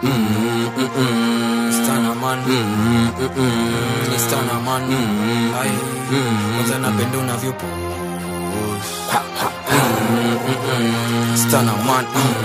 Stanaman Stanaman Ai Kwanza napenda unavyopo Stanaman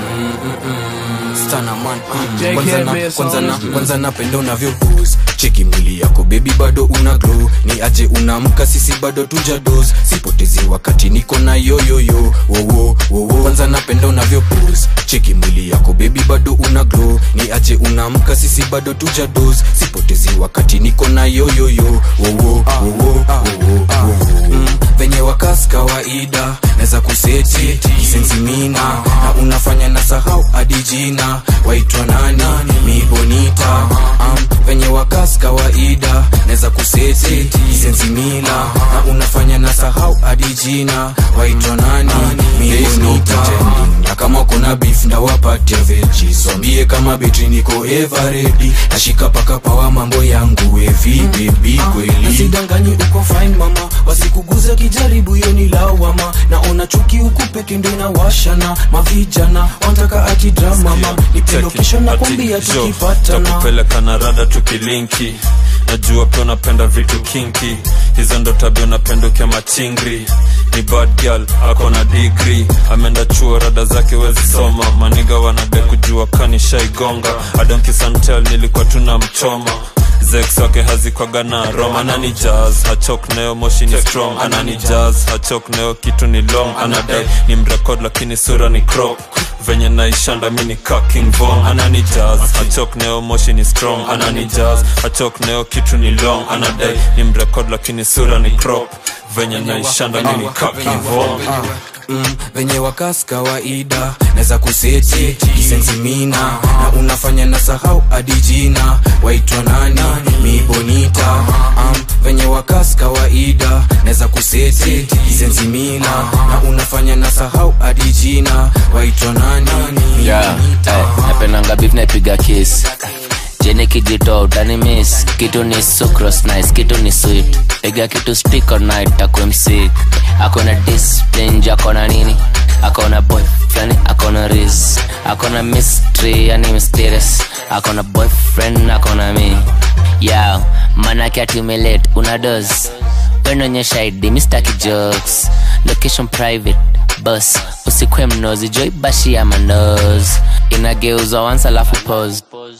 Stanaman Kwanza na- kwanza na- kwanza napenda unavyopose cheki mwili yako bebi bado una glow ni aje unamka sisi bado tuja dos sipotezi wakati niko na yoyoyo wowo wowo kwanza napenda unavyopose cheki mwili yako bebi bado una glow ni aje unamka sisi bado tuja dos sipotezi wakati niko na yoyoyo wowo wowo wowo mm, venye wakas kawaida naweza kuseti kisensimina na unafanya na sahau hadi jina waitwa nani mibonita um, venye wakas kawaida naweza kuseti kisensimila na unafanya na sahau hadi jina waitwa nani mibonita na kama kuna beef ndawapatia veji swambie kama betri niko everedi nashika paka pawa mambo yangu evi bebi kweli nasidanganyi uko fine mama wasikuguza kijaribu hiyo ni lawama naona chuki huku peke ndo inawashana mavijana wantaka ati drama mama nipe location na kwambia tukipatana takupeleka na rada tukilinki najua pia unapenda vitu kinki hizo ndo tabia unapenda ukiwa machingri ni bad girl ako na digri ameenda chuo rada zake wezi soma maniga wanade kujua kanishaigonga adonkisantel nilikuwa tuna mchoma zex wake hazikwaga na rom anani jazz hachok nayo moshi ni strong anani jazz hachok nayo kitu ni long anadai ni mrekod lakini sura ni crop venye naishanda mi ni kaking vom anani jazz hachok nayo moshi ni strong anani jazz hachok nayo kitu ni long anadai ni mrekod lakini sura ni crop venye naishanda mi ni kaking vom mm, venye wakas kawaida naweza kuseti kisensimina na unafanya na sahau hadi jina waitwa nani mibonita um, venye wakas kawaida naweza kuseti kisensimina na unafanya na sahau hadi jina waitwa nani yeah, mibonita eh, napendanga beef naipiga kiss jeni kijito utani miss kitu ni sucrose nice kitu ni sweet piga kitu stick all night takwe msik akona discipline akona nini akona boyfriend akona riz akona mystery yani mysterious akona boyfriend akona mi yeah manake atimelate una dos wenonyesha id mistaki jokes location private bus usikwe mnozi joy bashi ya manos inageuzwa once alafu pose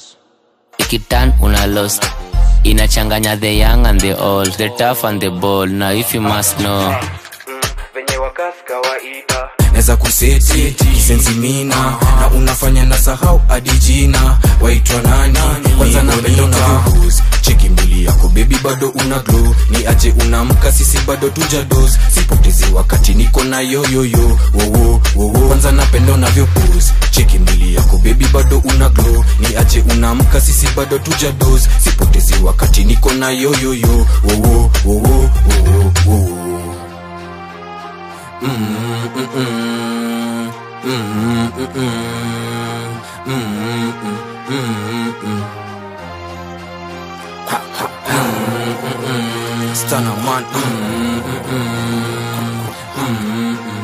ikitan una lost inachanganya the young and the old the tough and the bold now if you must know venye wakas kawaida naweza kuseti kisensimina na unafanya na sahau hadi jina waitwa nani kwanza napenda unavyopose cheki mbili yako bebi bado una glow ni aje unamka sisi bado tuja dos sipotezi wakati niko na yoyoyo wowo wowo kwanza napenda unavyopose cheki mbili yako bebi bado una glow ni aje unamka sisi bado tuja dos sipotezi wakati niko na yoyoyo wowo wowo wowo wowo Stunner man.